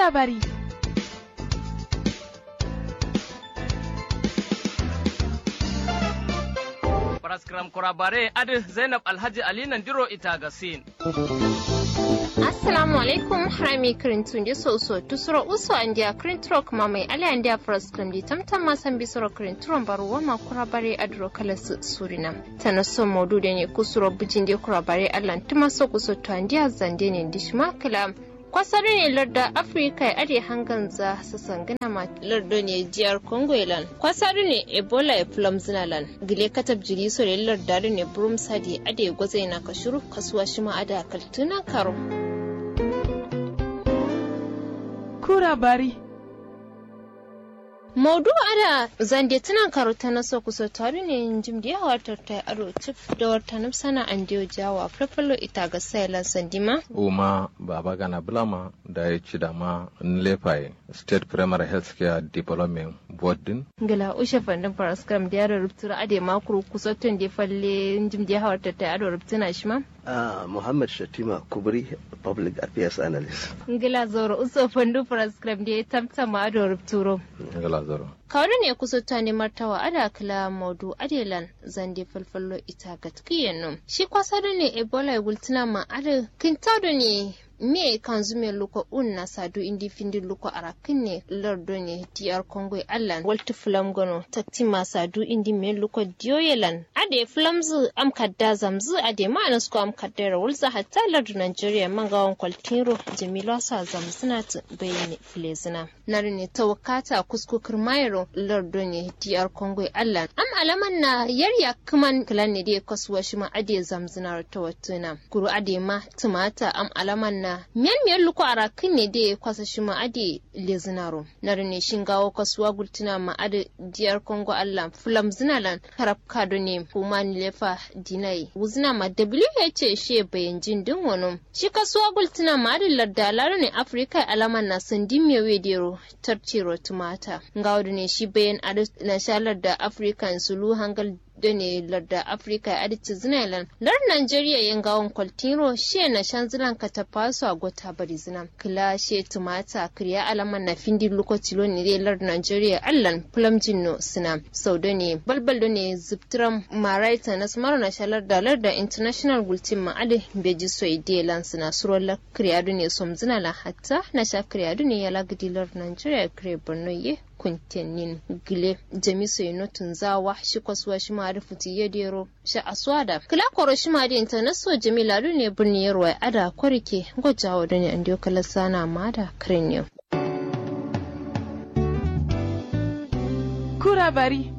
Kurabari. Paraskram kurabare adi Zainab Alhaji Ali Nandiro ita gasin. assalamu alaikum harami kirintun di soso tusuro uso andia kirinturo kuma mai ala andia paraskram di tamtam masan bisoro kirinturon baro wama kurabare adro kala su surina tana so modu da ne kusuro bujin di kurabare allan tuma so kuso to andia zande ne dishma kala kwasari ne larda afirka ya are hangan za su sangana ma lardo ne jiyar congo ilan kwasari ne ebola ya fulam zinalan gile katab jiri so ne lardari ne burum sadi ade gwazai na kashuru kasuwa shi ma ada kaltuna karo Kurabari. Maudu ada zande tunan karuta na so kusa tare ne jim da yawa tarta aro cif da wata nufsana an diyo jawa farfalo ita ga sailan sandima uma baba gana bulama da ya ci da ma nlepai state primary health care development board din gala ushe fandin paraskram da yaro rubtura ade makuru kusa tun da falle jim da yawa tarta aro rubtuna shi ma Uh, Muhammad Shatima Kubri, Public Affairs Analyst. ngila zoro uso fandu paraskram da ya tamtama ado rubturo ngala zaro kawai ne kusa ta ne martawa ada kila modu adelan zande falfallo ita gatkiyen num shi kwasar ne ebola ya gultuna ma ada kintado ne me kan zume luko un na sadu indi findi luko arakin ne lardo ne diyar kongo allan walti fulam gono takti ma sadu indi me luko diyoyelan ade fulamzu am kadda zamzu ade ma anasko am kaddara wulza hatta lardo nigeria mangawan kwaltiro jamila sa zamsuna ta bayani filezina nari ne tawakata kuskukar mayro lardo ne diyar kongo allan am alaman na yarya kuman kilan ne dai kasuwa shi ma ade zamzina ta watuna kuru ade ma tumata am alaman na miyan miyan luko ara kin ne dai kwasa shi ma ade lezinaro nari ne shin gawo kasuwa gultuna ma ade diyar kongo allan fulam zinalan karab kado ne kuma ni lefa dinai wuzina ma wh she bayan jin din wani shi kasuwa gultuna ma ade lardalaro ne afirka alaman na sandin mewe dero tartiro tumata ngawdu ne shi bayan ade na shalar da african sulu hangal da ne larda afirka ya adici zinailan lar nigeria yin gawon kwaltiro she na shan zilan ka ta faso a gota bari zinan kila she tumata kriya alaman na findi lokaci lo ne dai lar nigeria allan pulamjin no sina sau da ne balbal da ne zubtiran maraita na smaro na shalar da lar da international gultin ma ade beji so ide lan sina suron la kriya da ne som zinala hatta na sha kriya da ne ya lagidi lar nigeria kriya borno ye kuntenin gile jamiso inotun zawa shi kwasuwa shi ma da futi ya dero shi aswada kila koro shi ma da internaso jamila du ne birni yarwa ada kwarike gwajawa da ne an diyo kala sana ma da krenyo Kurabari.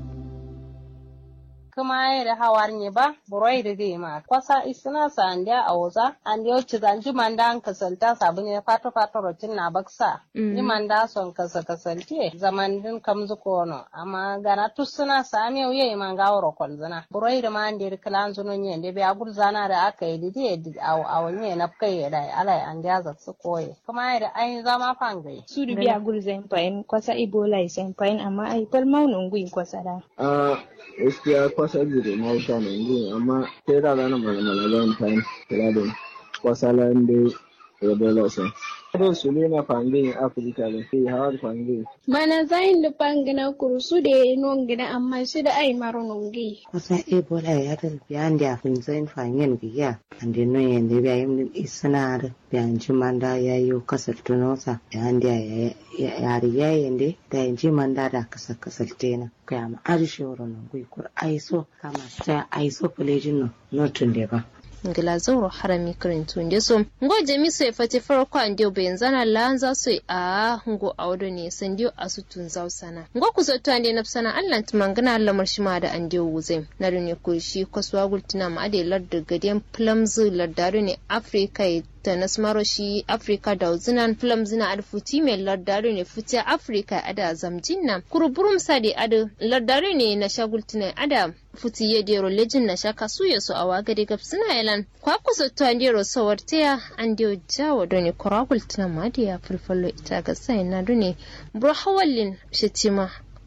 kuma yere hawar nye ba buroi da dai ma kwasa isina sa andia auza andia chidan ji manda an kasalta sabu ne fato fato rotin na baksa ji manda son kasa kasalte zaman din kamzu kono amma gana tusuna sa ame uye man gawro kolzana buroi da ma andia klan zuno nye de be agul zana da aka yi didi aw aw nye na kai da ala andia za su koye kuma yere ai zama fangai su da biya gul zan fayin kwasa ibola zan fayin amma ai pal maunun gui kwasa da a gaskiya kwasa jire na wuta ne yanzu amma sai da zana malamala zan time kira da kwasa lande da dole sai Ado su ne na fangin Afirka da ke hawar fangin. Mana zayin da fangina kurusu da ya nongina amma shi da ai maro nongi. Kwasa Ebola ya da biyan da fin zayin fangin biya. Ande no yende biya yim isna da biyan jimanda ya yi kasar tunosa ya ande ya yari ya yende da yin jimanda da kasar kasar tena. Kaya ma arishe wurin gui kur aiso kama ta aiso kulejin no notun da ba. ngila zoro harami kirin tunde so ngo jemi so fati farko an dio ben zana lanza so a ngo awdo ne san dio asutun zausana ngo kuso to ande nafsana Allah tumangana Allah marshima da an dio wuze na ne ko shi kwaswa gultuna ma ade ladda gadiyan plums laddaru ne Africa ta nasmaro shi Africa da uzinan plums na alfuti mai laddaru ne futi Africa ada zamjin nan kuruburum sadi ada laddaru ne na shagultuna ada futi ya dero lejin na shaka su ya so awa gade gab suna yalan kwa kusa to an dero sawar taya an dio jawo do ne korakul tuna ma da ya fulfallo ita ga sai na do ne bro hawallin shitima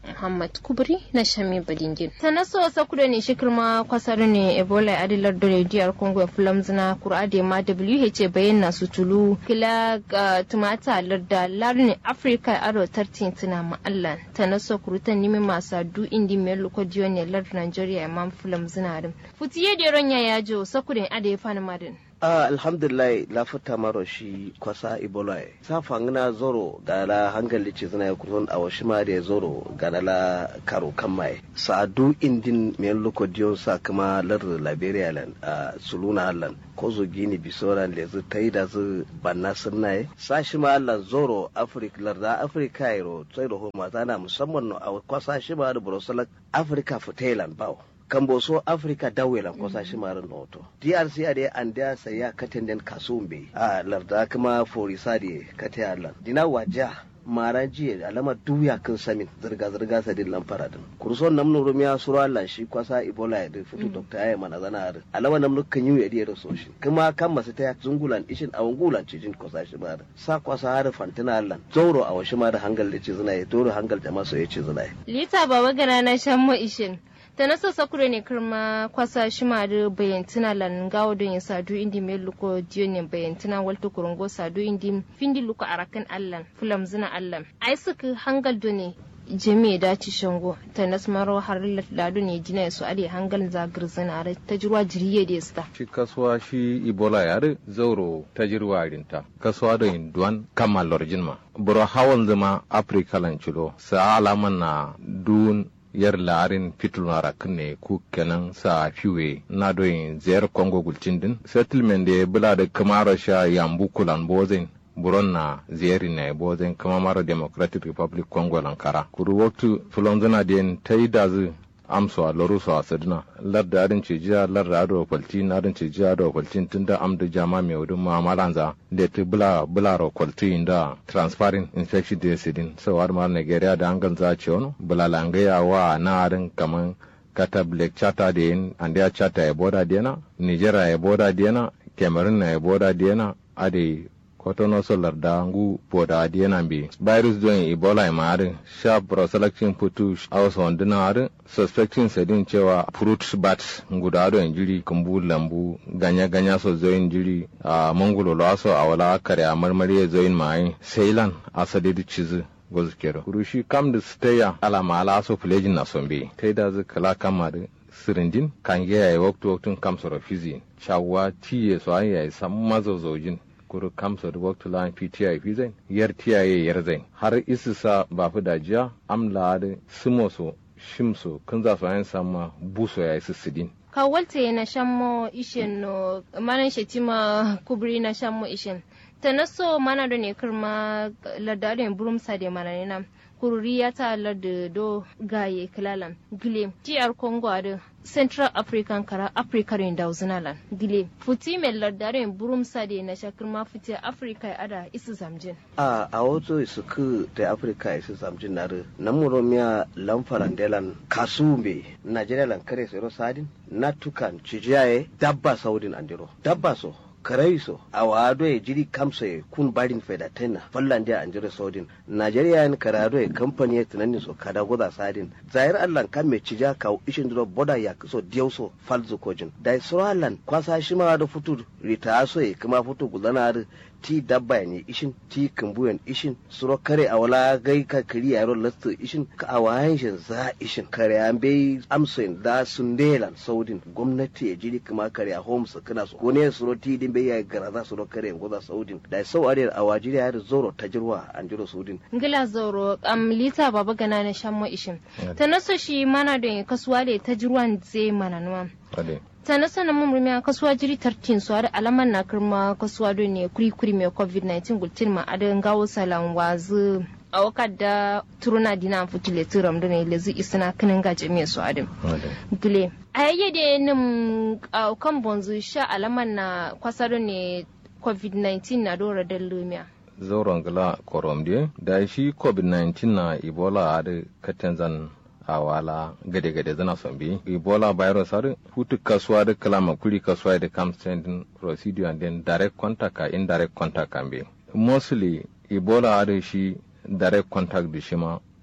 muhammad kubri na shami badingin ta naso wasa kuda ne shi kirma kwasar ne ebola adilar da rediyar congo fulam zina kurade ma wh bayan na su tulu kila ga tumata larda larni afirka aro tartin tuna ma'allan ta naso kurutan nimi masu du indi mai lokodiyo ne lar nigeria imam fulam zina rin futiye da ron ya yajo sakudin ade ya fani madin Ah, alhamdulillah lafuta maro shi kwasa ebola e sa fangina zoro gala hangali ci zina ya kuron a washi ma da zoro gala la karo kan mai sa'adu indin men loko diyon sa kuma lar liberia lan a suluna lan ko zo gini bisoran le zu tai da zu banna sunna e sa shi ma lan zoro africa lar da africa iro sai da homa tana musamman no a kwasa shi ma da brosalak africa futailan bawo kambo so africa dawelan kosa shi marin noto drc ade an da saya katenden kasumbe a larda kuma forisa de kate allan dina waja mara jiya alama duya kan samin zirga zirga sadin lan faradin kurson namnu rumiya sura Allah shi kwasa ebola ya da fito doctor ya mana zana har alama namnu kan yi yadi da soshi kuma kan masu ta zungulan ishin a wangulan cijin kwasa shi ma da sa kwasa har fantina Allah zauro a washi ma da hangal da ce zina ya doro hangal da maso ya ce zina lita baba gana na shan mu ishin ta nasa sakure ne kirma kwasa shima da bayantina lan gawo don ya sadu indi mai luko diyo ne bayantina walta kurungo sadu indi findi luko arakan allan fulam zina allan ai suka hangal do ne jami da ci shango ta nasmaro har ladu ne jina su ade hangal zagir zina are ta jirwa jiriye da sta shi kasuwa shi ibola yare zauro ta jirwa rinta kasuwa da induan kama lorjin ma buro hawan zama afirka lancilo sa alaman na dun yar larin fitulunara ne ku kenan sa fiwe na doyin ziyar congo gulcin din settlement da bula da kamara sha yambu kulan bozin buron na ziyari na bozin kama mara democratic republic congo lankara kuru waktu fulonzuna den ta yi dazu amso a loru so a sadina lar da adin ce jiya lar da ado kwalti na adin ce jiya ado kwalti tun da am da jama mai wudin ma malanza da ta bula bula ro kwalti inda transparent infection da sidin so har ma Nigeria da angan za ce wani bula langaya wa na adin kaman kata black chata da yin andiya chata ya boda dena Nigeria ya boda dena Cameroon na ya boda dena ade kotono solar da ngu boda diena bi virus don ebola ma are sharp proselection putu aus wanduna are suspecting sedin cewa fruit bats nguda do injiri kumbu lambu ganya ganya so zo injiri a mangulo lo aso awala kare a marmari zo in mai seilan asade di chizu gozu kero kurushi kam da steya alama ala so plejin na sombe taida zu kala kama da sirindin kan ya yi waktu waktun kam soro fizi shawa tiye so an yayi sam mazozojin kuru kamsa da waktu lan PTI fi zai yar tiyaye yar zai har isisa ba fi dajiya amla da simoso shimso kun za su ayin sama buso ya yi sissidin kawalte na shammo ishen no manan shetima kubri na shammo ishen ta naso mana da ne kirma ladarin burumsa da mana ne nan kururi ya ta da do gaye kilalan gile tiyar congo da central african kara africa rin da uzunalan gile futi mai lardaren burum sade na shakir ma futi africa ya ada isu zamjin a a wato su ku da africa isu zamjin na nan muromiya lamfaran delan kasumbe nigeria lan kare sero sadin na tukan cijiyaye dabba saudin andiro dabba so karaiso a wado ya jiri kamsa ya kun barin feda tena fallan dia anjira saudin najeriya yan karado ya kamfani ya tunanin so kada goza sadin zahir allan kan me cija ka ishin duro boda ya so diauso falzu kojin da sura allan kwasa shi ma da futu rita so ya kuma futu gudana da ti dabba ne ishin ti kumbuyan ishin suro kare a wala gai ka kiri yaro lastu ishin ka a wayan shi za ishin kare an bai amsin da sun delan saudin gwamnati ya jiri kuma kare a homes kana so ko ne suro ti din bai ya gara za suro kare goza saudin da sau ariyar a wajiriya da zoro ta jirwa an jiro saudin ngila zoro am lita baba gana na shammo ishin ta naso shi mana da kasuwa da ta jirwan zai mana nuwa ta na sanin mun rumiya kasuwa jiri tartin su har alaman na kirma kasuwa do ne kuri kuri mai covid-19 gultin ma adan gawo salan wazu a wakar da turuna dina futule turam da ne lezi isina kinin gaje mai su adam gile a yayye da nin kan bonzu sha alaman na kwasaro ne covid-19 na dora da lumiya zauren gila koromde da shi covid-19 na ebola a da katenzan a wala gade-gade zana son bi ebola virus har hutu kasuwa da kalama kuri kasuwa da kam sending procedure and then direct contact ka indirect contact kan bi mostly ebola har shi direct contact da shi ma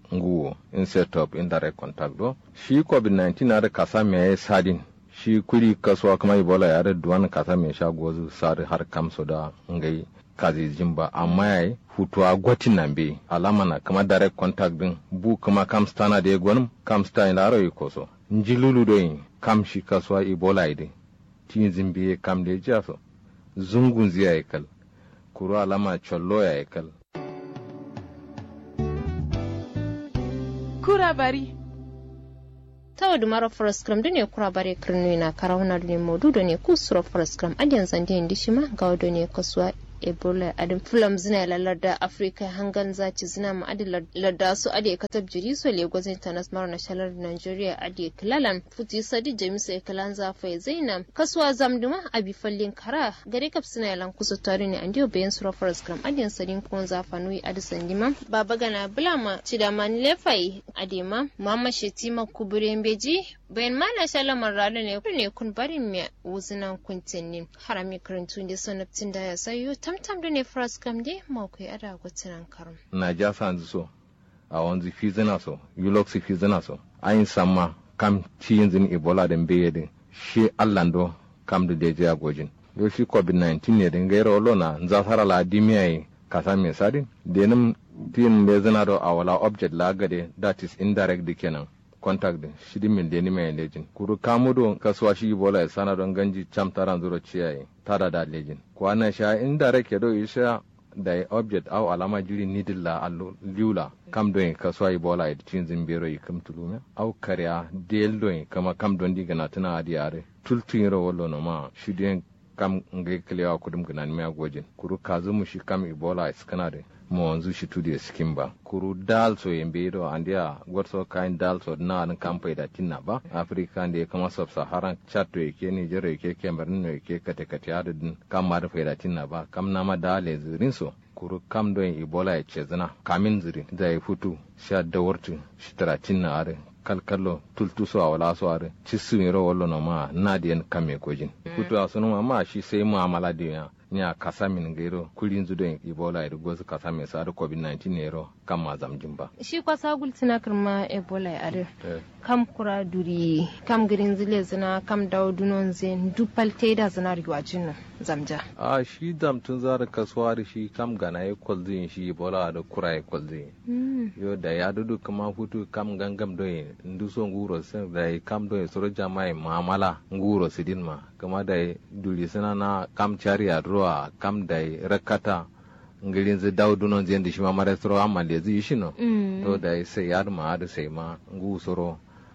nguwo instead of indirect contact do shi covid-19 ada kasa me sadin shi kuri kasuwa kuma ebola ya da duwan kasa me sha gozu sari har kamso da ngai kazi jimba amma yayi hutuwa gwatin nan be alama na kama direct contact din bu kuma kam stana da gwanum kam sta ina ro koso njilulu do yin kam shi kasuwa ebola ide tin zimbe kam da jaso zungun ziya kal kuru alama chollo ya kal kura bari tawadu mara foroskram dune kura bare kirnu na karawuna dune modu dune kusuro foroskram adiyan zande indi shima gawa dune kasuwa ebola adin fulam zina larda afrika hangan zaci zina ma adi larda su adi katab jiri so lagos international na shalar nigeria adi kilalan futi sadi james ekalan zafai zainam kasuwa zamduma abi fallin kara gare kap sina yalan kusa tare ne andiyo bayan sura forest gram adiyan sadin kun zafa nui adi sandima baba gana bulama cidaman lefai adima mama shetima kuburen beji bayan mana shalamar rana ne ne kun barin me wuzinan kuntinni harami karantun da sanabtin da ya sayo tamtam da ne faras kam de mawkai ada gwatinan karum na ja sanzu so a wanzu fi zina so yulox fi zina so ayin samma kam ci yanzu ebola da mbeye din shi allando kam da deje a gojin yo shi covid-19 ne din gaira olo na nzasara la dimiya yi kasa mai sadin denim tin da zina do a wala object la gade that is indirect di kenan contact din shidi min deni mai lejin kuru kamudo kasuwa shi bola ya sana don ganji cham taran zuro ciyayi tada da lejin kwana sha indirect ya do isha da object au alama juri nidilla allo liula kam don kasuwa bola ya cin zimbero yi kam tulume au karya del don kama kam don diga na tana adi are tultun ro wallo no ma shidi kam ngai klewa kudum ganan mi agojin kuru kazu mu shi kam ibola iskana de mo wanzu shi tudi skin ba kuru dal so yembe do andia gotso kain dal so na an kampai da tinna ba afrika ne kama sub saharan chat to yake ni jero yake cameroon ne yake kate kate adadin kam ma da faida tinna ba kam na ma dale zirin so kuru kam do ebola ya ce zina kamin zirin da ya futu sha da wartu shi taratin na are kalkallo tultuso a wala so are cisu yero wallo no ma na diyan kame kojin futu a sunu ma shi sai mu'amala da nya kasa min gairo kulin zudo ebola ida gozu kasa min sa covid-19 nero kam ma zamjin ba shi kwasa gultina kirma ebola ya are kam kura duri kam girin zile zina kam dawo dunon zen dupal teda zina riwajin nan zamja a shi damtun zara kasuwa da shi kam gana ya kwalzin shi ebola da kura ya kwalzin yo da ya dudu kama hutu kam gangam doye nduso nguro sen da kam doye soro jama'i muamala nguro sidin ma kama da duri sina na kam chari a ruwa kam da rakata ngirin zai dawo dunon zai da shi ma mara soro amma da zai shi no to da sai ya ma da sai ma ngu soro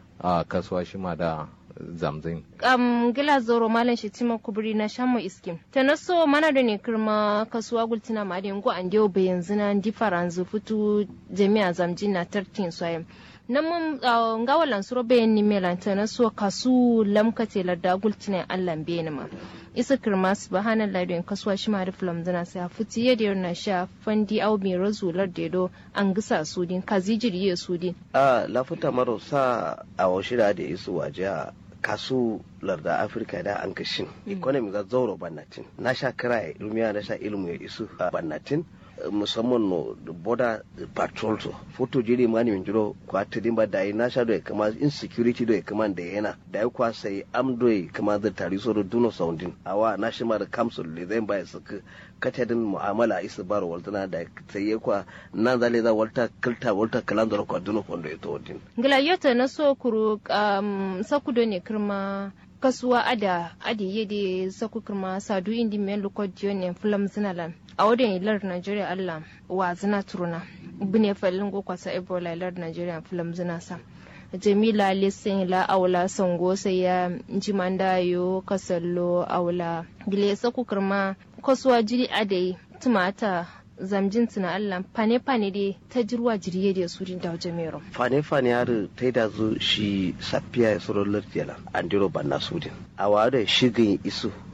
a kasuwa shi ma da zamzin. Um, gila zoro malam shi tima kuburi na shamu iskim. Ta naso mana da ne kirma kasuwa gultina ma da yango an diyo bayan zina di faranzu fitu jami'a zamjin na tartin soyam. nan mun nga walan suro bayan ni melan ta naso kasu lamkate larda gultina allan bayan ma. isa kirma subhanallah don kasuwa shi ma da filam zina sai a fiti yadda na sha fandi au mai razular da do an gisa sudin kazi jiriye sudin. a lafuta maro sa a washira da isu waje a kasu larda afirka da an kashin economy ga zauro bannatin na sha kira ya ilmiya na sha ilmu ya isu a bannatin musamman no border patrol to foto jiri mani min jiro kwa tidin ba dai na sha do kama insecurity do kama da yana da ya kwa sai am do kama da tari so duno soundin awa na shi ma da council le zai ba su katadin mu'amala isa baro waltana da sai ya kwa nan zale za walta kilta walta kalandar kwa duno kondo ya to din ngila yota na so kuru um, sakudo ne kirma kasuwa ada adi yede saku kirma sadu indi men lokodiyo ne fulam zinalan a wadda ilar Najeriya Allah wa zina turuna bune falin go kwasa Ebola ilar Najeriya film zina sa Jamila Lisin la aula sango sai ya jimanda yo kasallo aula gile sa kukurma kasuwa jiri adai tumata zamjin tuna Allah fane fane dai ta jirwa jiriye da su da wajen mero. Fane fane har ta da zo shi safiya ya soro lardiyala an diro banna sudin. A wada shigin isu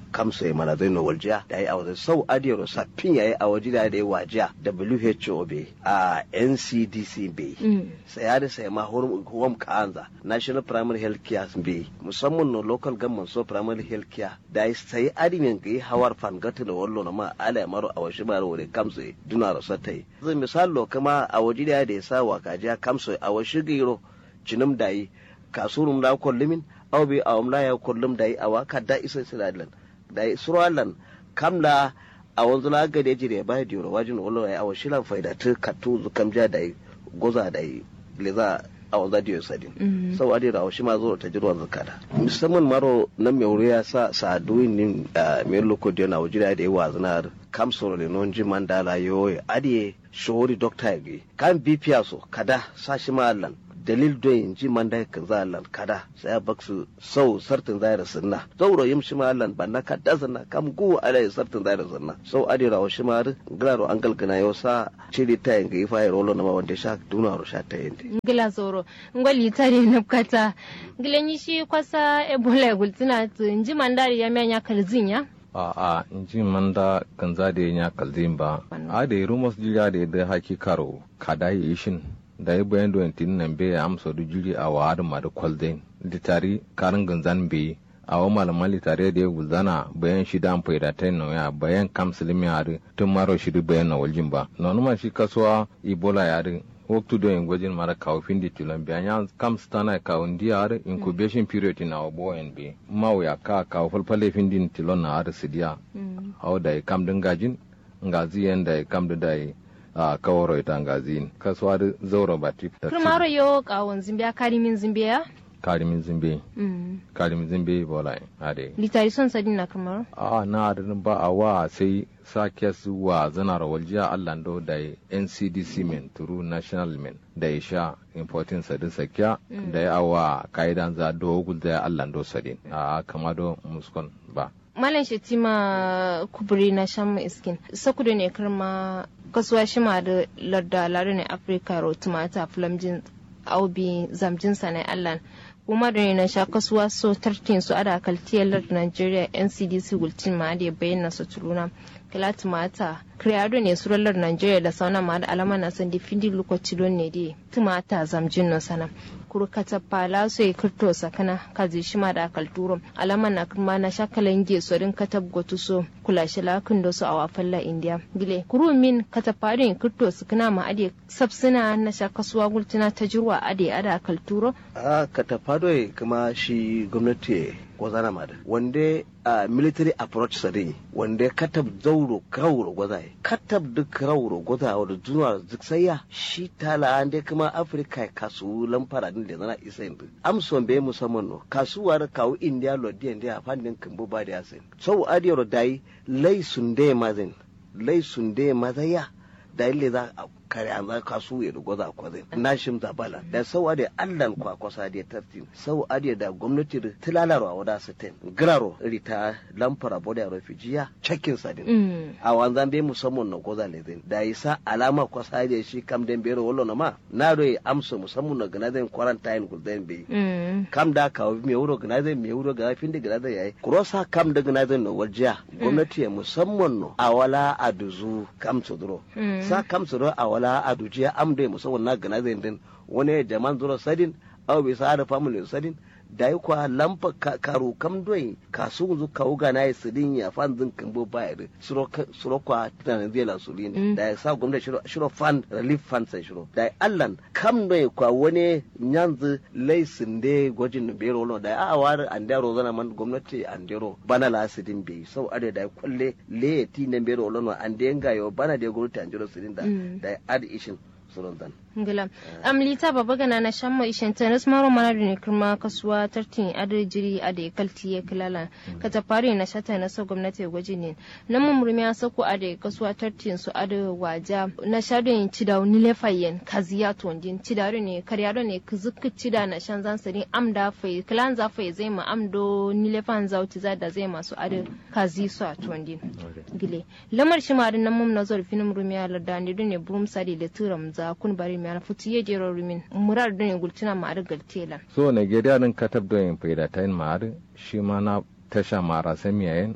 kamsa ya mana zai no waljiya da ya awaza sau adiyar saffin ya yi a waje da ya wajiya WHO be a NCDC be sai ya da sai ma home kanza National Primary Health Care be musamman no local government so primary health care da ya sai adimin ga yi hawar fangata da wallo na ma ala maro a washi maro wani kamsa duna rasa ta yi zai misalo kama a waje da ya sa wa kajiya kamsa a washi giro jinum da yi kasurum da kollumin aw bi awam la ya kollum da yi awa kadda isa silalan da yi suralan kamla a wanzu la ga da jire ba da yoro wajin wallo ya awa shilan faida ta katu zukam ja da yi goza da yi leza a wanzu da yoro sadin sau adi da shi ma zo ta jirwa zakada musamman maro nan mai wuri ya sa sa duwin nin mai loko da yana wajira da yi wazinar kam soro le non ji mandala yoye adi shori dokta ya kan bipiya so kada sa shi ma allan dalil don in ji man dai kan zalan kada sai bak su sau sartin zaira sunna zauro yim shi malan banna kada sunna kam gu alai sartin zaira sunna sau adira wa shi mar glaro an galgana yo sa ciri ta yin gai fayar rolo na ma wanda sha duna ro sha ta yin ngila zoro ngoli tare na kata ngilen shi kwasa ebola gultina to inji mandari ya menya kalzinya a a inji manda kan za da ya kalzin ba a da rumos jira da da haki karo kada yi shin da ya bayan da tin nan be amsa da jiri a wa da madu kwalden litari karin ganzan be a wa malaman litari da ya gulzana bayan shi da amfai da ta ya bayan kam silimi a tun maro shi bayan na waljin ba na numa shi kasuwa ibola ya ri waktu do en gwajin mara kawo findi tilon biya nya kam stana kawo ndi ar incubation period na obo en be mawo ya ka kawo falfale findi tilon na ar sidiya hawo da kam dingajin ngazi en da kam da a kawaro ita ngazin kasuwa da zauro ba tip ta kurmaro yo kawon zimbiya karimin zimbiya karimin zimbe karimin zimbe bola ade litari son sadin na kurmaro a na adin ba a wa sai sake su wa zanar waljiya allando da ncdc men turu national men da ya sha importin sadin sakya da ya awa ka'idan za dogul da ya allando sadin a kamado muskon ba malam shetima kuburi na shan iskin sakudu ne karma kasuwa shi ma da larda lare ne afirka ro tumata flamjin aubi zamjin sanai allan kuma da ne na sha kasuwa so tartin su ada kaltiyar lardin nigeria ncdc gultin ma da bayyana su turuna kila tumata kreado ne surallar nigeria da sauna ma da alama na san difindi lokaci don ne dai tumata zamjin no sana kurkata pala so e kirto sakana kazi shima da kalturo alama na kuma na shakalan ge so din katab gotu so kula shi lakin da su a wafalla india gile kuru min kataparin kirto sakana ma ade sabsina na shakasuwa gultuna ta jirwa ade ada kalturo a katapado kuma shi gwamnati gwazana ma da wanda a military approach sare wanda katab zauro kauro gwazai katab duk kauro gwaza wadda zuwa ziksaya shi tala an dai kuma afirka kasu lamfara din da zana isa yanzu amson bai musamman no kasuwar kawo india lodiyan da fannin kimbo ba da yasin sau adiyar dai lai sun dai mazin lai sun dai mazaya da ille za a kare an za kasu ya rugo za kwa zai na shim zabala da sau ade allan kwa kwasa da tartin sau ade da gwamnati da tilalarwa wada sitin graro rita lamfara boda refujiya cakin sadin a wanzan bai musamman na goza ne zai da isa alama kwasa da shi kam den bero wallo na ma na do amsa musamman na gana zai quarantine gulden bai kam da kawo me wuro gana zai me wuro gana fin da gana zai yayi kurosa kam da gana zai na wajiya gwamnati ya musamman no a wala a duzu kam tsuduro sa kam tsuduro a wala a dujiya amde musamman na gana zai din wani jaman zuro sadin aw bai sa da family sadin da yi kwa lampa karo kam doyi kasu zu kawo gana ya sidin ya fan zin kambo baya da suro kwa tunanin zai lansuli ne da ya sa gwamnati shiro fan relief fund sai shiro da ya allan kam doyi kwa wani nyanzu laisin da gwajin da bero lo da ya awar andero zana man gwamnati andero bana la sidin bai sau ade da ya kwalle le ti na bero lo an da yanga yo bana da gwamnati andero sidin da da ya ad ishin suron dan ngila am lita baba gana na shamma ishen tanis maro mana da ne kuma kasuwa tartin ade jiri ade kalti ya kilala ka ta fare na shata na so gwamnati gwaji ne nan mu murmi ya sako ade kasuwa tartin su ade waja na shado yin cida ni lefayen kaziya tondin cida ne karyado ne kuzuk cida na shan zan sari am da fai kilan za fai zai ma am do ni lefan zauti za da zai masu ade kazi su a tondin gile lamar shi ma nan mum na zorfin murmi ya ladani ne burum sadi da turam za kun bari mi ana futi ye jero rumin murar don gultina ma ar galtela so nigeria din katab don yin faida ta yin ma'ar shi ma na tasha mara sami yayin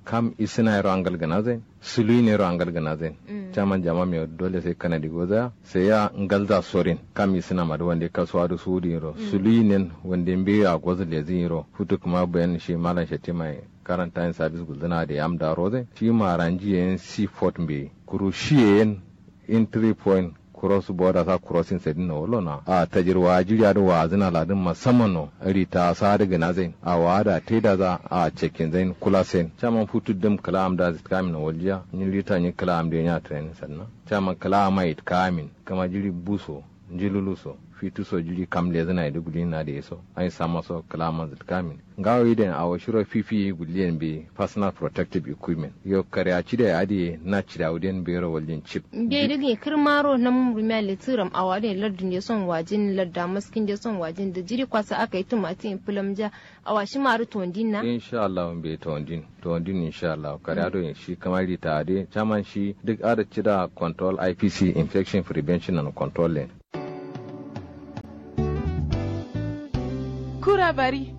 kam isina yaro angal ganazen sului ne yaro angal ganazen chaman jama me dole sai kanadi goza sai ya ngalza sorin kam isina madu wande kasuwa da sudi yaro sului ne wande mbe a goza lezin yaro futu kuma bayan shi malan shatti mai karanta yin sabis guldana da yam da roze shi maranji yen seafort mbe kuru shi yen entry point cross border sa crossing sai dinna wolo na a tajirwa jiriya da wa zina ladin musamman no ri ta sa daga na zain a wa da te da za a cekin zain kula sen chaman futu dim kala am da zit kamin waljiya ni lita ni kala am da nya train sannan chaman kala mai kamin kama jiri buso jiluluso fitu so jiri kam le zana da guli na da yaso ai sama so kalama zit kamin ngawo idan a washiro fifi guliyan be personal protective equipment yo kare a ci da ade na ci da uden be ro wallin chip be dige kirmaro na murmiya litiram a wade lardin da son wajin larda maskin da son wajin da jiri kwasa aka yi tumatin filamja a washi maru tondin na insha Allah be tondin tondin insha Allah kare ado shi kamar ta ade chaman shi duk ada ci da control IPC infection prevention and control lane kura bari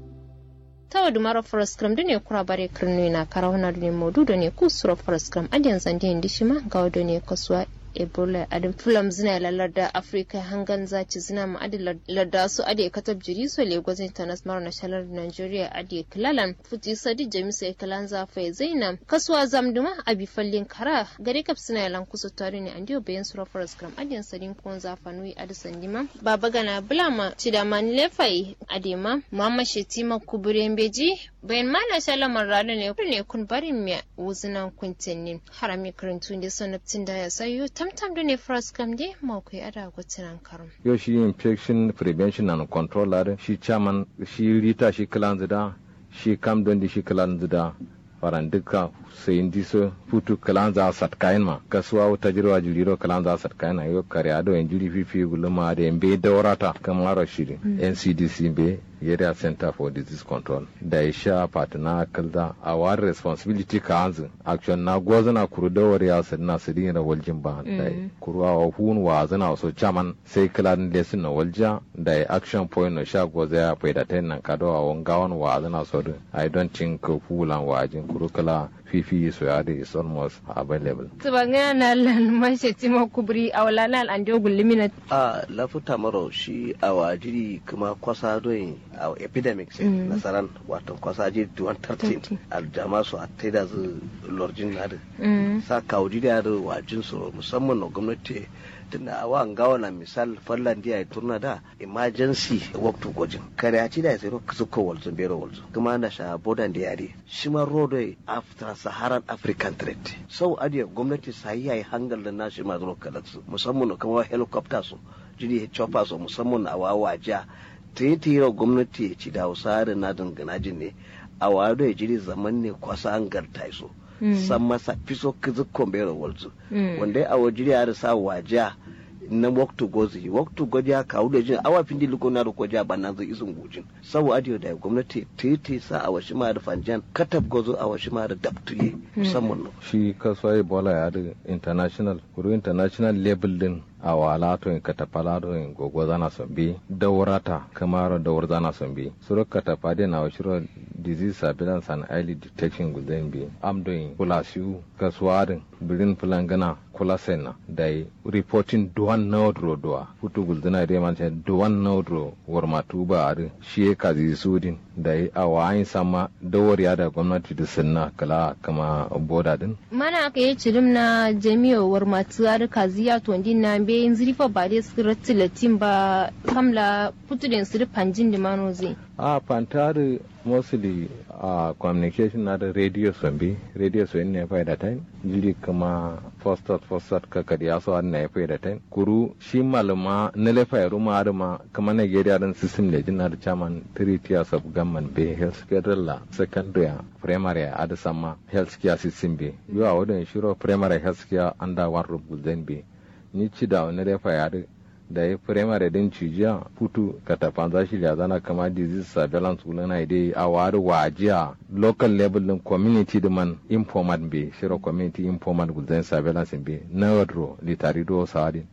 tawa dumara foroskram dune kura bare kirnu na karawna dune modu dune kusuro foroskram adiyan zande ndishima gawa dune kasuwa ebola adin fulam zina lalar da afirka hangan zaci zina ma adi larda su adi katab jiri so lagos international na shalar nigeria adi kilalan futi sadi jamisa kilan zafa zainam kasuwa zamduma abi fallin kara gare kap sina yalan kusa tare ne andiyo bayan sura forest gram adiyan sadin kon zafa nui adi sandima baba gana bulama cidaman lefai adema mama shetima kuburen beji bayan mana shalamar rana ne ne kun barin miya wuzinan kuntinnin harami karantun da sanabtin da ya sayo tamtam da ne first kam de mako ya da gwatinan karum yo shi infection prevention and control are shi chairman shi rita shi kalan zida shi kam don di shi kalan zida faran duka sai indi so futu kalan za sat kayan ma kasuwa wata jirwa juliro kalan za sat kayan yo kare ado en juri fifi guluma da en be daurata kamar shiri ncdc be area center for disease control da ya sha patina kalda a wari responsibility ka hanzu action na gwaza na kuru da wari ya sadina su dina waljin ba da kuru a hun wa zana so chaman sai kala da sun na walja da ya action point na sha gwaza ya faida ta nan kado a wangawan wa zana so da i don't think fulan wajin kuru kala fifi so ya is almost available tubanga na lan mashe timo kubri awla na an do gullimina a lafuta maro shi a wajiri kuma kwasa doyin a epidemics nasaran wato kwasa ji 113 aljama su a taida zu lorjin na da sa kawji da da wajin su musamman na gwamnati tunda a wa gawa na misal fallan dia turna da emergency waktu gojin kare a ci da sai ka suka walzo bero walzo kuma na sha bodan da yare shi ma rodo after saharan african trade sau adiya gwamnati sai yayi hangal da nashi ma zuwa kalatsu musamman kuma helicopter su jini chopper su musamman a wawaja titira gwamnati ya ci da hausa da na dangana jin ne a wado ya jiri zaman ne kwasa an garta so san masa fiso kizikon bero walzu wanda a wajiri ya sa waja na waktu gozi waktu goji ya kawo da jin awa findi liko na riko ja banan zai isin gujin sau adiyo da gwamnati titi sa a washi ma da fanjan katab gozo a washi ma da dabtuye musamman no shi kasuwa ebola ya da international kuru international level din a wala to in katapala to in gogo zana sombi daurata kamar daur zana sombi suro katapade na washiro disease surveillance and early detection guzen bi am doing kula siu kaswarin birin fulangana kula sena dai reporting duwan nodro doa futu guldana de man duwan nodro warma tuba are shi kazi sudin dai a wayin sama dawar ya da gwamnati da sunna kala kama boda din mana aka yi cirim na jami'o warma tuwa kaziya to na be yin zirifa ba dai su latin ba kamla putudin su panjin da mano zai a pantari mostly a communication na da radio sombi radio so ne fa da time jili kama fostat fostat ka kadi aso an ne fa da time kuru shi malama ne le fa ruma ma kama Nigeria dan system le jina da chairman three tiers of government be health federal la secondary primary ada sama health care system be yo a wadon shiro primary health care under one roof then be ni ci da wani refa yare da ya firamare din cijiya putu katafanza shi da zana kama disease surveillance wula na idai a wari wajiya local level din community da man informat be shiro community informat gulzen surveillance be na wadro litari do sawadi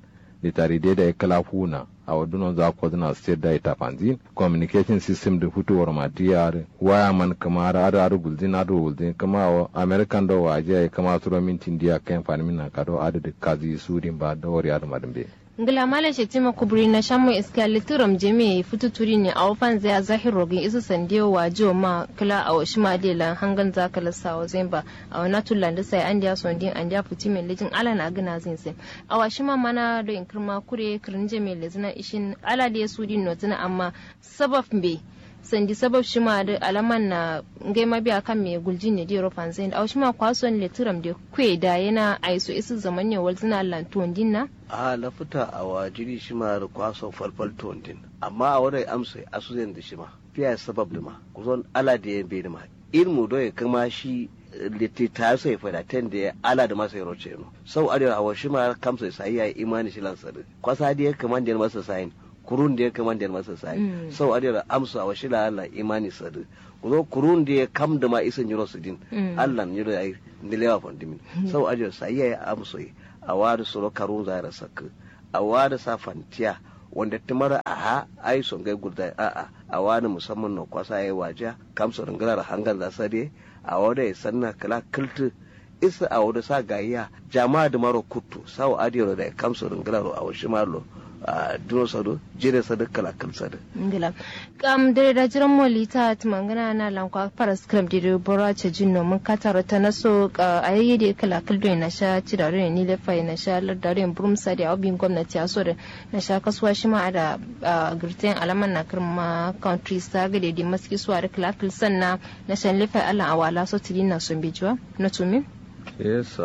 litari dai da ya kala huna a wadunan za ku zina state da ita fanzin communication system da fitowar matiyar waya man kama da ada ada gulzin ada gulzin kama wa american da waje ya kama turo mintin dia kan fani na kado ada da kazi surin ba da wari ada madambe ngila mala shetima kubri na shamu iska litiram jeme futu turi ne a wafan zai zahir rogin isu sandiyo wa jo ma kila a washi ma la hangan za kala sa wa zai ba a wana tulan da sai an dia sondin an dia futi mai lijin ala na gina zin sai a washi ma mana da in kirma kure kirin jeme lezina ishin ala da ya sudin notina amma sabab be sandi sabab shi ma da alaman na ngai ma biya kan me gulji ne di rofan zain a shi ma kwason le turam da kwe da yana aiso isu zaman ne wal zina lantuwan dinna a lafuta a wajiri shi ma da kwason falfal tondin amma a wadai amsa a su zai da shi ma fiya sabab da ma kuzon ala da ya bai da ma ilmu do ya kama shi litti ta sai fada ten da ya ala da masa yaro ce no sau arewa a washi ma kamsa sai ya imani shi lansari kwasa da ya kama da masa sayin kurun da ya kama da masa sai sau adira amsa wa shi Allah imani sadu kuzo kurun da ya kam da ma isan yiro su din Allah ne da ai nilewa fondimin sau adira sai ya amsa a wada suro karun za ra sakka a wada sa fantiya wanda tumara a ha ai son gai gurda a a a wani musamman na kwasa ya waja kamsa ringarar hangar da sade a wada ya sanna kala kiltu isa a wada sa gayya jama'a da maro kutu sau adira da kamsa ringarar a washi malo a duro sado jere sado kala kal sado ngila kam dare da jiran molita tumangana na lankwa para scrum dire bora ce jinno mun katara ta naso a yayi da kala kal do na sha ci da ni le fa na sha lar da ren burum sa da obin gwamnati a so da na sha kasuwa shi ma da girtin alaman na kirma country sa ga da maski suwa da kala kal sanna na shan le fa ala awala so tidina sun bijuwa na tumin yes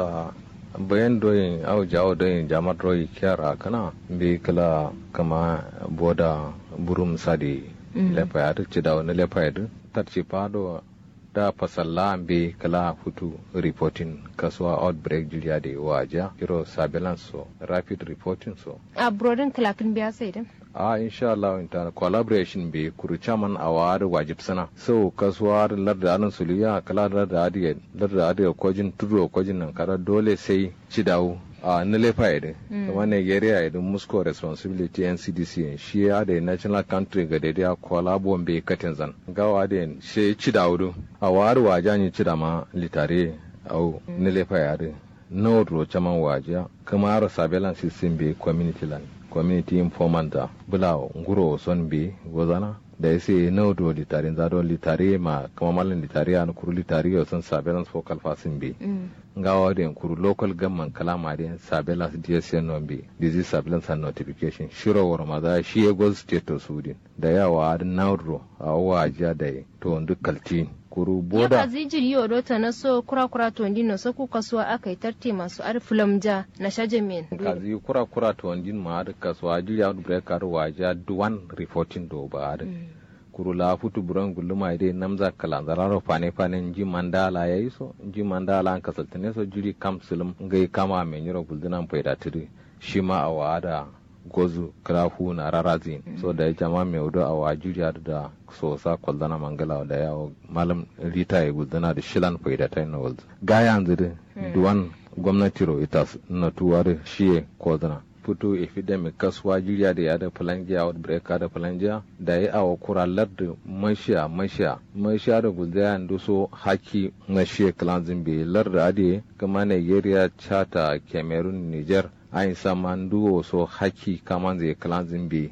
bayan doyin au jawo doyin jamar royi kyara kana bi kala kama boda burum sadi lefa ya ci da wani lefa ya tarci fado da fasalla bi kala hutu reporting kasuwa outbreak jiriya da waja kiro surveillance so rapid reporting so a brodin kalakin biya sai da a insha Allah ta collaboration be kuru chaman awar wajib sana so kasuwa lar da anan suliya kala da da adiye lar da adiye kojin tudo kojin nan kara dole sai ci dawo a nilefa idin kuma nigeria idin musco responsibility ncdc shi ya da national country ga daidai a kwalabon bai katin zan gawa da shi ci dawo a wari wajen ci da ma litare au nilefa yare na wadro chaman wajiya kuma ara surveillance system bai community land community informant da bula nguro son bi gozana da yase na do litare za don litare ma kama malin litare an kuru litare yo son surveillance focal fasin bi ngawa da kuru local government kalama da surveillance DSN non bi disease surveillance and notification shiro war ma da shi ya goz state to sudin da yawa da nauro a wajiya da to duk kaltin kuru boda ya kazi jiri yodo ta na so kura kura to ndino so ku kasuwa aka yi tarte masu arfilam ja na shajamin kazi kura kura to ndin ma da kasuwa jiri out breaker waja duwan reporting do ba da kuru la futu buran guluma ide namza kala zararo fane fane ji mandala yayi so ji mandala an kasaltane so jiri kam sulum ngai kama me nyiro guldunan faida tiri shi ma a wada gozu krafu na rarazin so da ya jama mai wudu a wajiriya da sosa kwaldana mangala da yawo malam rita ya gudana da shilan faida ta na walzu ga yanzu da duwan gwamnati ro ita na tuwa da shiye kwaldana fito epidemic kasuwa jiriya da ya da falangiya outbreak da falangiya da ya awa kuralar da mashiya mashiya mashiya da gudaya da so haki na shiye kalanzin bai lar da ade kama nigeria chata cameroon niger ayin saman duwo so haki kaman zai kalan zimbe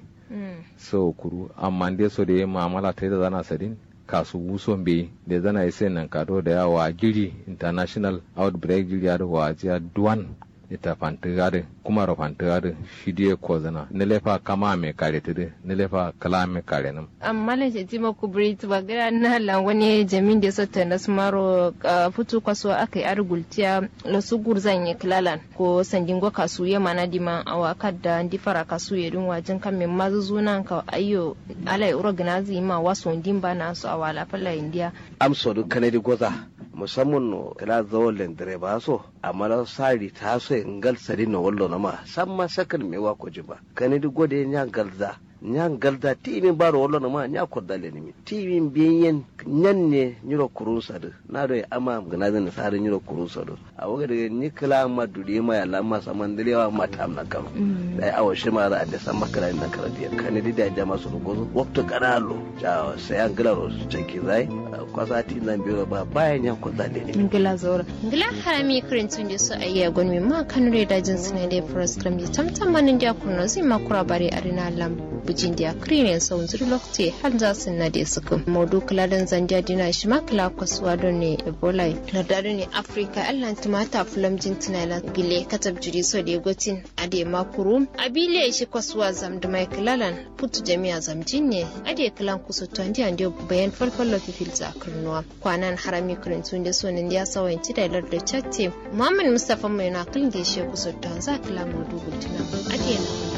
so kuru amma dai so da ya mamala ta da zana sadin kasu wuson be da zana yi sai nan kado da yawa giri international outbreak giri da wajiya duwan ita fantigare kuma ro fantigare shi die ko zana ne lefa kama me kare tede ne lefa kala me kare nam amma le je tima ku brit bagara na la wani jamin da sotta na smaro futu kwaso akai argultiya lo su gurzan ye klalan ko sandin go kasu ye mana dima awa kadda ndi fara kasu ye dun wajin kan min mazu zunan ka ayyo alai uro gnazi ma waso ndin ba na so awala falla india amso du kanadi goza musamman no kala zawon direba so amma na sari ta so ngal sari no wallo na ma san ma sakal me wa ko jiba kanadi gode nya galza nya galda timin baro wolo na ma nya kodale ni timin biyen nyan ne nyiro kurun sadu na do ama gana zan sare nyiro kurun sadu a waga daga ni kala ma dudi ma ya lamma saman dilewa ma ta amna kam dai awo shi ma za a da san makara na kara dia kan di da jama su gozo wakto kanalo ja sai an gilaro su ceki zai kwasa ti zan biyo ba bayan nya kodale ni ngila zora ngila harami kirintun da su ayya gonmi ma kan da jin sune da program ji tamtam manin da kuno zai makura bare arina lam bujin da krine sau zuri lokte har za su na da suka modu kuladan zanja dina shi ma kula kwasuwa don ne ebola lardado ne africa allan tumata fulam jin tunala gile katab jiri so da gotin ade makuru abile shi kwasuwa zam da mai kilalan putu jami'a zamjin ne ade kilan kusa tuwandi an bayan falfallo fifil zakarnuwa kwanan harami kirintun da sonin ya sawanci da lardar chatte muhammad mustapha mai na kalin da shi kusa tuwan za kila modu gultuna ade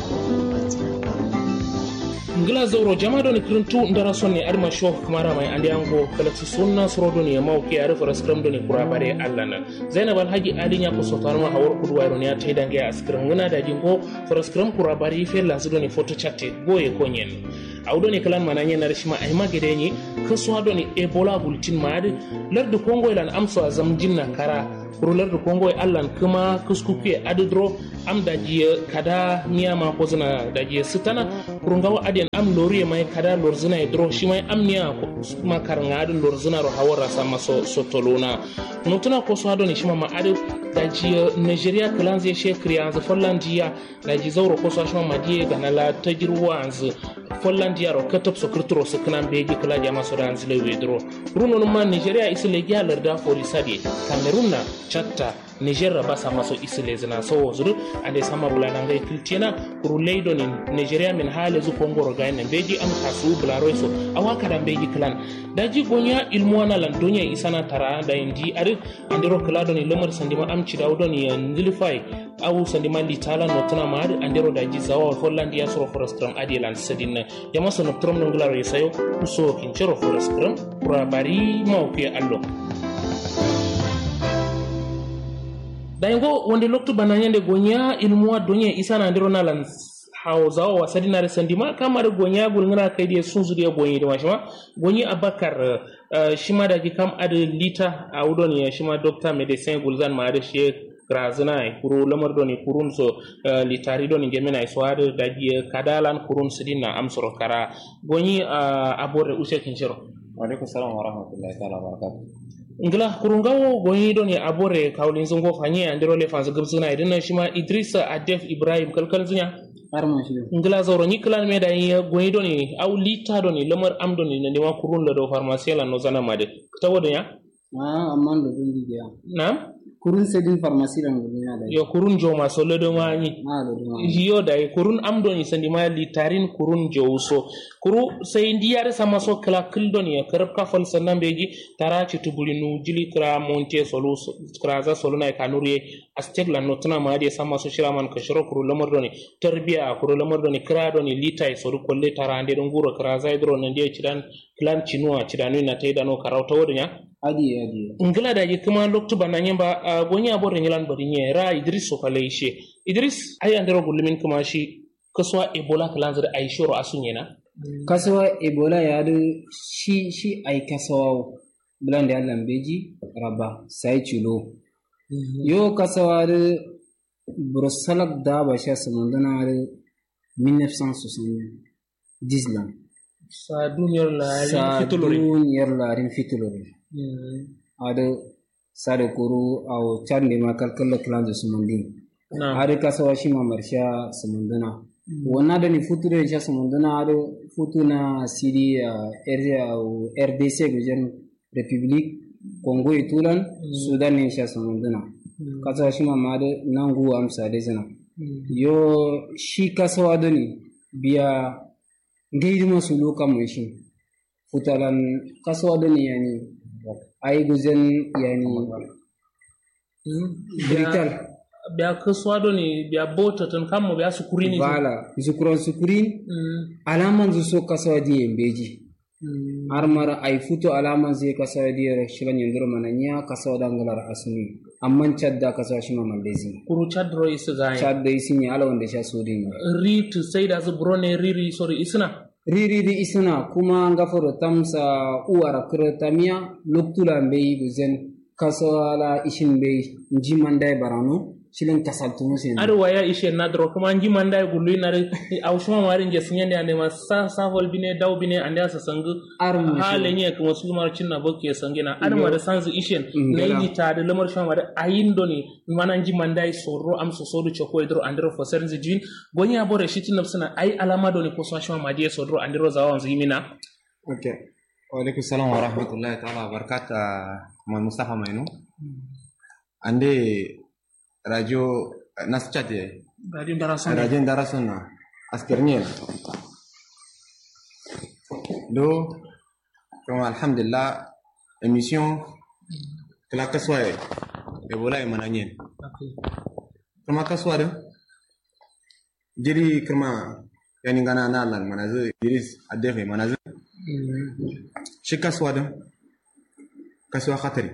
na ngila zauro jama doni kirintu ndara sonne adma shof kumara mai andi ango kalati sunna soro doni ya mawki ari fara skram doni kura bare allana zainab alhaji ali nya ko sotarma hawar kudu wayro ne ta dange a skram ngana da jingo fara skram kura bare fe la su doni photo chatte goye ko nyen awdo ne kalan mananye na rishima ay magede ni kaso doni ebola bulletin maade lardu kongo ilan amso azam jinna kara kurular da kongo allan kuma kuskuke adidro am dajiye kada niyama ko zina dajiye sitana kurungawa adiyan am loriye mai kada lorzina e dro shi mai am niya ma karanga adin lorzina ro hawara sama so sotolona nutuna ko so adoni shima ma adi dajiye nigeria kalan zai she kriyanzu follandiya daji zauro ko so shima madiye ganala tajirwa anzu follandiya ro katop so kirtro so kanan beji kala jama so dan zile wedro runo ma nigeria isile gyalar da fori sadi cameroon na chatta niger ba sa maso isile zina so zuru ande sama bulana ngai kiltiena kuru leido ni nigeria min hale zu kongoro gaine beji am kasu bularo so awa kada beji klan daji gonya ilmuwana lan donya isana tara da indi ari andero klado ni lemar sandima am chidawdo ni ndilifai awu sandima litala notuna maari andero daji zawa hollandi ya soro forestram adi lan sedin jama so noptrom no ngularo yesayo uso kinchero forestram kura bari mawke allo dayngo wonde loktu bananyande gonya ilmuwa donye isana ndiro nalan hausawa wa sadinare sandima kamar gonya gulngana kai da sun zuriya gonyi da mashima gonyi abakar shima da ki kam adu lita a udon ya shima doctor medecin gulzan ma da shi grazina e kuru lamar doni kurun so litari doni gemina so adu da ji kadalan kurun sidina amsoro kara gonyi abore use kinshiro wa alaikum salam wa rahmatullahi ta'ala wa barakatuh ngila kurungawo gonyi doni abore kawlin zungo fanye andiro le fanzu gubsuna idina shima idrisa adef ibrahim kalkal zunya ngila zoro ni klan me da yi gonyi doni au lita doni lamar am doni na ndima kurun la do pharmacie la no zana made tawo da ya ah amman do dun diya nam kurun sedin pharmacie la ngul ya da yo kurun jo ma so ledo ma ni ah do dun yo da kurun am doni sandi ma litarin kurun jo so kuru sai ndiyare sama so kala kil doni ya karab ka fal sannan beji tara ci tubuli nu jili kra monte solo kra za solo na kanuriye astek la notna ma de sama so shiraman ka shiro kuru lamar doni tarbiya kuru lamar doni kra doni litai so ru kolle tara ande don guro kra za idro nan de cidan klan cinuwa cidanu na taida no karauta wodnya adi adi ngila da kuma loktu bananye ba gonya bore nyilan bari nye ra idris so kale ishe idris ay andero gulumin kuma shi kaswa ebola kalanzar ay shoro asunyena kasawa ebola ya da shi shi ai kasawa bulan da Allah beji raba sai cilo yo kasawa da brusalak da ba sha samandana da 1970 lan sa duniyar larin sa fitulori duniyar larin fitulori ada sare kuru aw charne ma kalkalla klanzo sumandi na ada kasawa shi ma marsha samandana wannan da ni futu da sha samandana ada futu na sidi rdc gujen republic congo itulan sudan ne sha samandana kasawa shi ma ma da nangu amsa da zana yo shi kasawa da ni biya gaidima su loka mai shi futalan kasawa da ni yani ai gujen yani brital biya kaswa do ni biya bota tan kammo biya sukurini bala zukuran sukurin alaman zu so kasawa di yembeji har mara ai futo alaman zai kasawa di shiran yandur mananya kasawa dangalar asuni amman chad da kasuwa shi ma malezi kuru chad ro isu ga chad da isi ne ala wanda sha so din ri tu sai da su brone riri sorry isna riri di isuna kuma ngaforo tamsa uwara kira tamia loktula mbei buzen kasala ishin mbei njimandai barano shilen kasaltumu sen ar waya ishe na dro kuma nji manda gulu na re awshuma mari nje sinyande ande ma sa sa hol bine daw bine ande asa sangu ar hale nye kuma su mar cinna bokke sangina ar ma da sanzu ishen na yi ta da lamar shama da ayindo ni mana nji manda sorro am so sodu choko idro andro fo sernzi jin gonya bore shitin nafsana ai alama do ni ko so shama ma die sodro andro zawan zimina okay wa alaikum salam wa rahmatullahi ta'ala wa barakatuh ma mustafa mainu ande radio naschat ye radio darason radio darason na askernye do kuma alhamdulillah émission kala kaswa ye e bola e mananyen kuma kaswa de jiri kuma yani gana na lan manazu jiri adefe manazu shi kaswa de kaswa khatari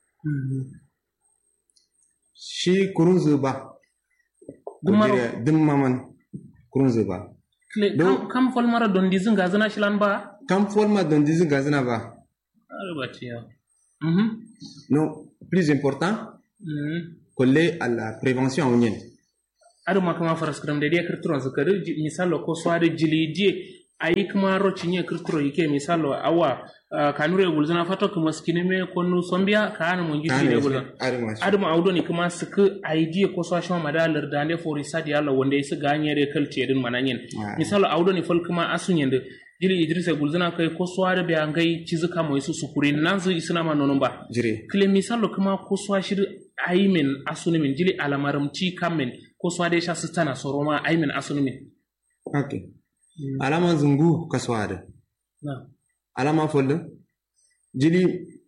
shi kurun zuba gudire din maman kurun zuba kam kam fol mara don dizin gazana shilan ba kam fol ma don dizin gazana ba arbatiya non plus important coller à la prévention onyen adu makama faraskram de dia kirtron zakari misalo ko swade jili die ayi kuma ro cinye kirtro yake misalo awa kanure gulzana fato kuma skine me konu sombia kana mun gidi ne gulzan adu ma audo ni kuma suku ayi ko so shama madalar da ne fori sadi yalla wanda yasu ganye re kalce din mananyen misalo audo ni fol kuma asunyen de jiri idrisa gulzana kai ko sware be angai cizuka mo isu sukuri nan zu isna ma nonon ba jire kile misalo kuma ko swa shir ayi men asuni min jili alamaram ci kamen ko swade sha sitana soroma ayi men asuni min okay alama zungu kaswada na alama folle jili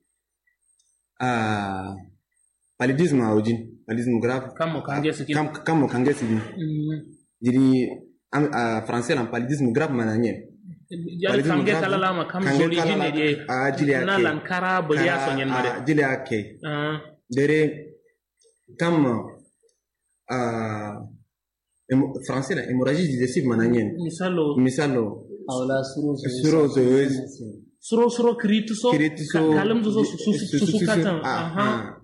uh, paludisme a wajin paludisme grave kamo kange sikin kam kamo kange sikin jili am uh, français lan paludisme grave mananye jali kange kala lama kam joli jine de a jili ake na lankara boliya sonyen made jili ake dere kam uh, français la hémorragie digestive mananyen misalo misalo awla suro suro so suro suro kiriti so kiriti so kalam so su su su katan aha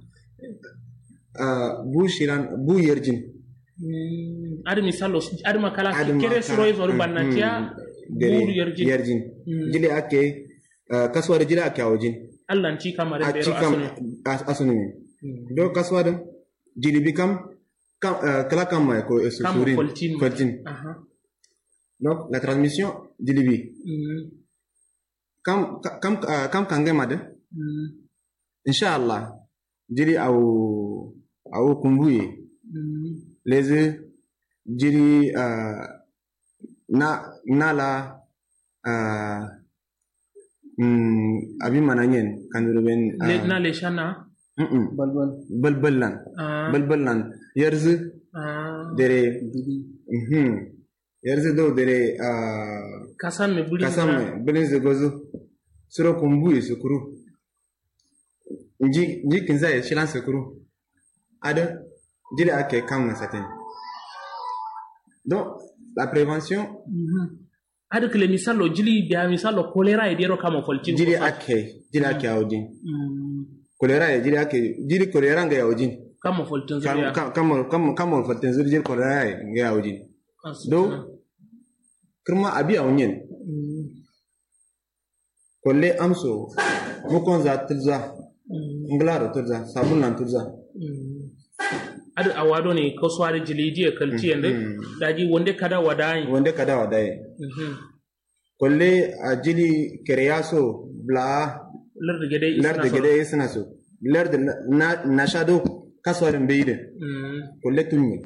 bu shiran bu yerjin adi misalo adi makala kere suro izo bannatia bu yerjin yerjin jile ake kaswada jile ake awjin Allah ci kamar bero asunu asunu do kaswada jili bikam kam, euh, kala kam ko euh, souris coltine donc la transmission du libi mm. kam kam uh, kam kange made mm. inshallah jiri au au kumbuye mm. les jiri uh, na nala uh, mm, abi mananyen kanduruben uh, le na le shana balbal balbal lan balbal lan yarzu dere mhm yarzu do dere kasan me buli kasan me bilin ze gozo suro kumbu ye sukuru nji nji kinza ye shilan sukuru ada jile ake kam na satin donc la prévention ada kile misalo jili dia misalo kolera e dero kama folcin jili ake jili ake awjin kolera ye jiri ake jiri kolera nga ya ojin kama foltin zuri kama kama kama kama foltin zuri jiri kolera ye nga ya ojin do kirma abi awnyen kolle amso mukon za tilza nglaro tilza sabun nan tilza adu awado ne ko swari jili je kalti yande daji wonde kada wadai wonde kada wadai kolle a jili kereyaso bla larda gede larda gede suna so larda na na shado kaswarin beide kulle tunni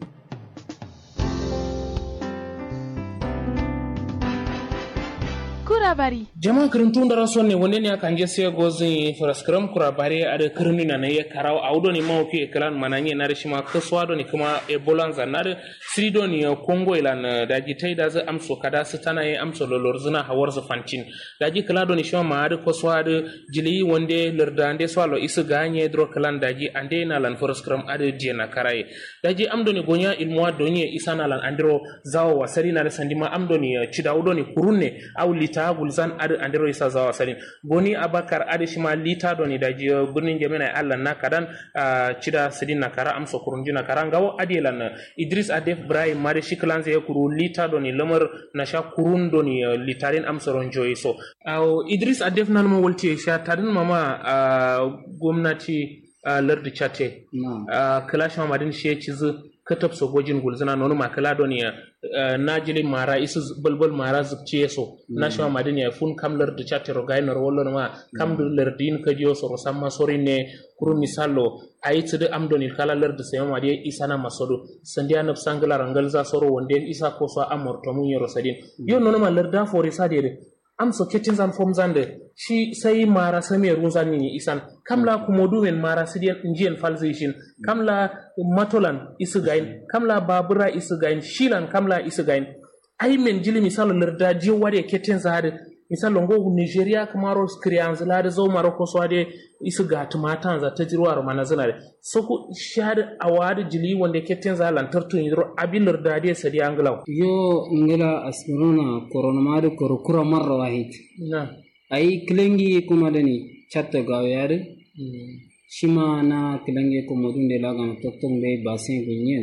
kura bari jama kirintun dara sonne wonde ne kanje se gozin faraskram kura bare ada kirni na ne karaw awdo ni maw ke klan mananye na rishima kaswa do ni kuma e bolanza na da srido ni kongo ilan daji tai da za amso kada su tana ye amso lolor zina hawar su fancin daji kala do ni shima ma ada kaswa da jili wonde larda ande swalo isu ganye dro klan daji ande na lan faraskram ada je na karaye daji amdo ni gonya ilmuwa donye isana lan andiro zawo wasari na da sandima amdo ni chidawdo ni kurunne aw lita gulzan adi andiro isa zawa salin goni abakar adi shima lita doni da jiyo birnin jami'a allah na kadan cida sidin na kara amsa kurunji na kara ngawo adi lan idris adef ibrahim mari shiklan zai kuru lita doni lamar na sha kurun doni litarin amsa ronjoyi so aw idris adef nan ma walti sha tadin mama gwamnati lardi chate kalash mamadin shi ya cizi katab so gojin gulzina nonu makala don ya najili mara isu bulbul mara zubce so na shi ma madin ya fun kam lar da chatte ro gaino ro wollo ma kam du lar din ka jiyo so samma sori ne kuru misalo ayi tsudu am don kala lar da sayo ma de isana masodo sandiya nab sangala rangal za soro wonde isa ko so amor to mun yoro sadin yo nono ma lar da fori sade am so ketin zan fom zande shi sai mara same runzan ni isan kamla kumodu men mara sidiyan injiyan falzishin kamla matolan isugain kamla babura isugain shilan kamla isugain ai men jili misalo lerda je wade ketin zade misalo ngo nigeria kamaro skrians lade zo maroko so ade isuga tumatan za ta jirwa mana zinare so ku shade awade jili wande ketin za lantartu yiro abi lerda de sadi anglaw yo ngela asmiruna corona madu korokura marra wahid na ai kilengi kuma dani chatta gawyade shima na kilange ko modun de laga na toktong be basen gunyen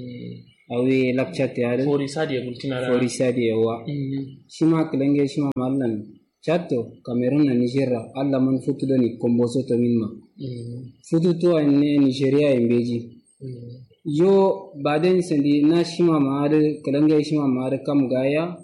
awi lakchat yare fori sadi gultina ra fori sadi yawa shima kilange shima mallan chatto cameroon na nigeria alla man futu doni komboso to minma futu to ne nigeria embeji yo baden sendi na shima maade kilange shima maade kam gaya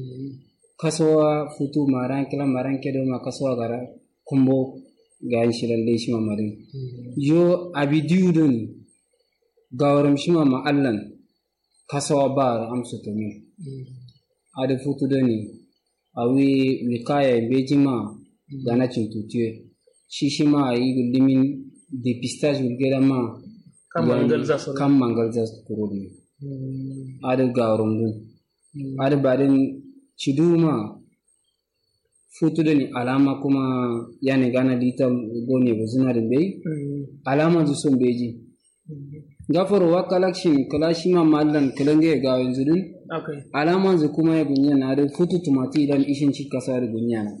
kasowa futu maran kila maran kedo ma kasowa gara kombo gayin shilalle shi mamarin yo abidiyudun gawaram shi mama allan kasawa ba amsa to ne ada futu dani awi wikaya bejima gana cintutiye shi shi ma yi limin depistage wulgera ma kan mangal za su kan mangal za su kuro ne ada gawaram dun ada badin ciduma futu da ni alama kuma yani gana lita gone ba zina da bai alama zu son beji gafar wa kalakshin kalashi ma mallan kalange ga yanzu din alama zu kuma ya gunya na da futu tumati idan ishin ci kasa da gunya na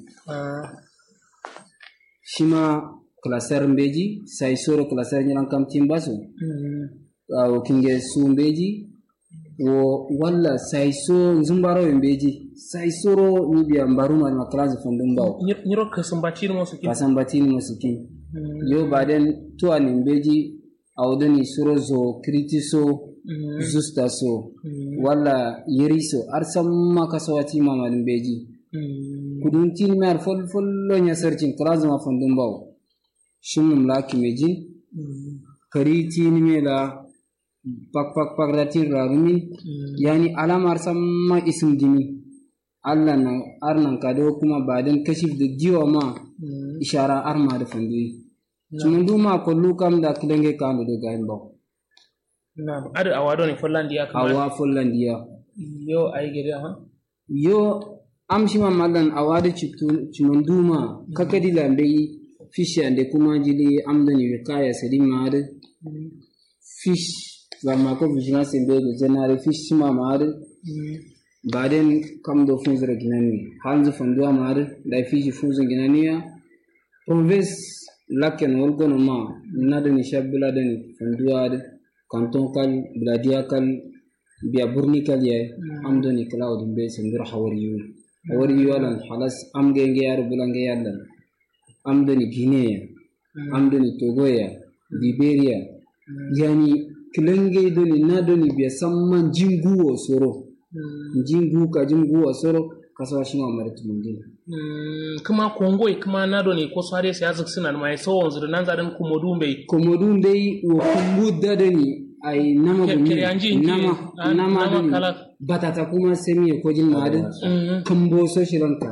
shi ma klasar beji sai soro klasar nyiran kamtin basu a kinge su beji wo walla sai so zumbaro beji sai soro ni biya mbaru ma makalazi fundum bawo nyiro kasambati mo sukin kasambati mo sukin yo baden to anin beji awdani suro zo kritiso zusta so walla yeriso arsamma kasawati ma malin beji kudun tin mar fol fol lo nya sarcin kalazi ma fundum bawo shumum laki meji kari tin mela pak pak pak ratin rarumi yani alamar samma isim dini Allah na arnan kado kuma ba dan kashif da jiwa ma ishara arma da fandoyi sumun duma kullu kam da kidange kanu da gayin ba na'am ada awado ne follandiya kamar awa follandiya yo ay gede ha yo amshi ma mallan awada citu cimun duma kakadi lambe fishi ande kuma jili amdani wikaya sadima da fish zama ko vigilance be go general fish ma mare baden kam do funzira ginani hanzu fanduwa mare da fishi funzu ginani ya province laken wolgono ma nada ni shabula den fanduwa de canton kal bladia kal biya burni kal ya amdo ni cloud be sendur hawari yu hawari yu alan halas am genge yar bulange yallan amdo ni guinea amdo ni togo ya liberia yani kilenge doni na doni biya samman jingu wa soro jingu ka jingu wa soro kasawa shi ma mara tumundin kuma kongo kuma na doni ko sare sai azik suna mai so wanzu da nan zadan komodu bai komodu bai wa kumbu da doni ai nama gumi nama nama doni batata kuma semi ko jin madu kambo so shiran kara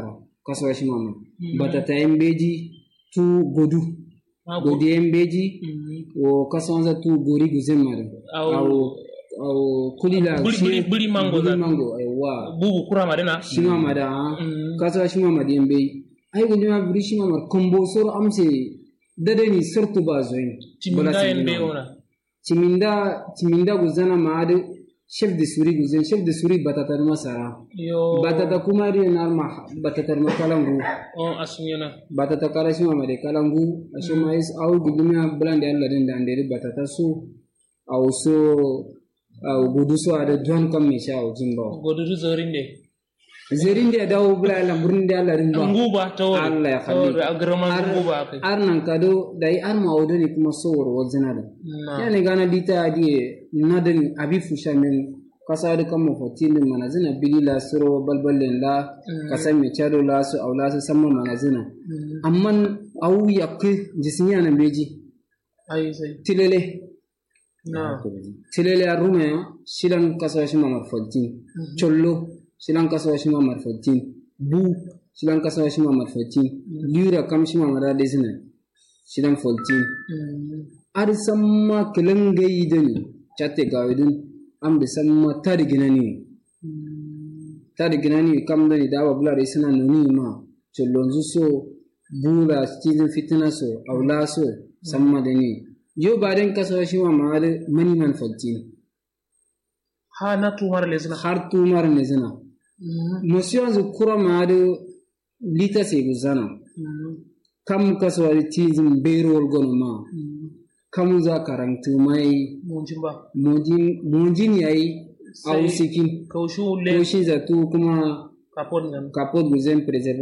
kasuwa shi mama batata yembeji tu godu godi yembeji wo kasuwanza tu gori guzemare Au- au au kulila Buli- shi- buli- buli mango buli za- mango aiwa bubu kura madina shima mada ha kasuwa shima mada yembe ai gudi ma buri shima mar kombo soro amse dadani sortu ba zoyin Ciminda yembe ona. ciminda ciminda guzana maade chef de suri guzen chef de suri batata masara yo batata kuma ri narma batata ma kalangu on asunyana batata kala shima made kalangu ashima is au gudumia blande alla den da ndere batata su au so au gudu so ada don kam me sha au jimba godudu zorinde zerinde dawo bula alla burnde alla rimba nguba tawar Allah ya tawar khalli agraman nguba akai ar nan kado dai ar ma odoni kuma sowor wazina da yani gana dita adi nadin abi fusha min kasari kan mafotini manazina bili la suro balbalin la kasar mai chado la su aula su sama manazina amma au yakki jisniya na beji ai sai tilele na tilele a rume shilan kasuwa shi mamar fontin chollo shilan kasuwa shi mamar fontin bu shilan kasuwa shi mamar fontin lura kam shi mamar da zina shilan fontin ar samma kilan gayi da ni chatte gawidin am da samma tari gina ni tari gina ni kam da ni dawa bula da suna nuni ma chollonzu so bula cikin fitina so aula so samma da ni yo baden kasuwa shi mamar mani man fontin ha na tumar lesna har tumar ne zina monsieur yanzu kura ma da lita sai guzana kam kasuwa tizin berol gono ma kam za karantu mai munjin ba mojin yayi a Sai sikin kaushu le ko shi zatu kuma kapon nan kapot guzen preserve